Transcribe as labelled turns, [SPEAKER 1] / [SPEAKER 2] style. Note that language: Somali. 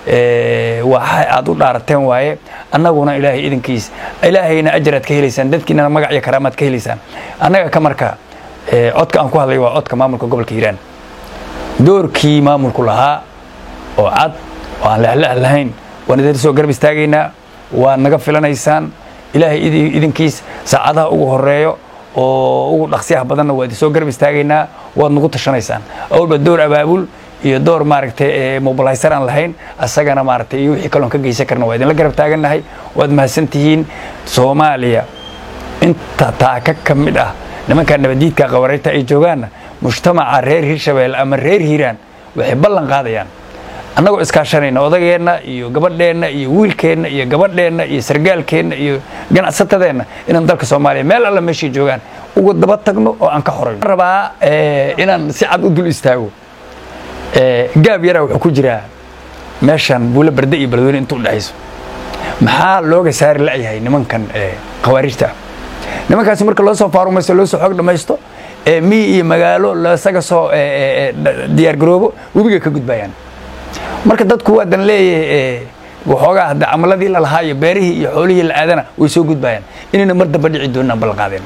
[SPEAKER 1] waxa aad u dhaarateen waaye annaguna ilaahay idinkiis ilaahayna ajaraad ka helaysaan dadkiinana magac iyo karaamaad ka helaysaan annaga ka marka codka aan ku hadlay waa codka maamulka gobolka hiiraan doorkii maamulku lahaa oo cad oo aan lexlex lahayn waan idin soo garab istaagaynaa waad naga filanaysaan ilaahay idinkiis saacadaha ugu horeeyo oo ugu dhaqsiyaha badanna waa idin soo garab istaagaynaa waad nagu tashanaysaan awalba door abaabul iyo door maaragtay mobilaysar aan lahayn asagana maaragtay iyo wixii kaloon ka geysan karna waa idinla garab taagannahay waad mahadsan tihiin soomaaliya inta taaka ka mid ah nimankaa nabadiidka qabareynta ay joogaanna mujtamaca reer hirshabeelle ama reer hiiraan waxay ballan qaadayaan annagoo iskaashanayna odageenna iyo gabadheenna iyo wiilkeenna iyo gabadheenna iyo sargaalkeenna iyo ganacsatadeenna inaan dalka soomaaliya meel alla meeshay joogaan uga daba tagno oo aan ka xorayno rabaa inaan si cad u dul istaago gaab yaraa wuxuu ku jiraa meeshan buulo barde iyo beledweyne inta udhexayso maxaa looga saari la'yahay nimankan khawaarijta nimankaasi marka loo soo faarumaysto loo soo xoog dhammaysto miyi iyo magaalo lasaga soo diyaar garoobo webiga ka gudbayaan marka dadku waadan leeyahay waxoogaa hadda camaladii lalahaa iyo beerihii iyo xoolihii la aadana way soo gudbayaan inayna mar damba dhici doonaan ballan qaadeen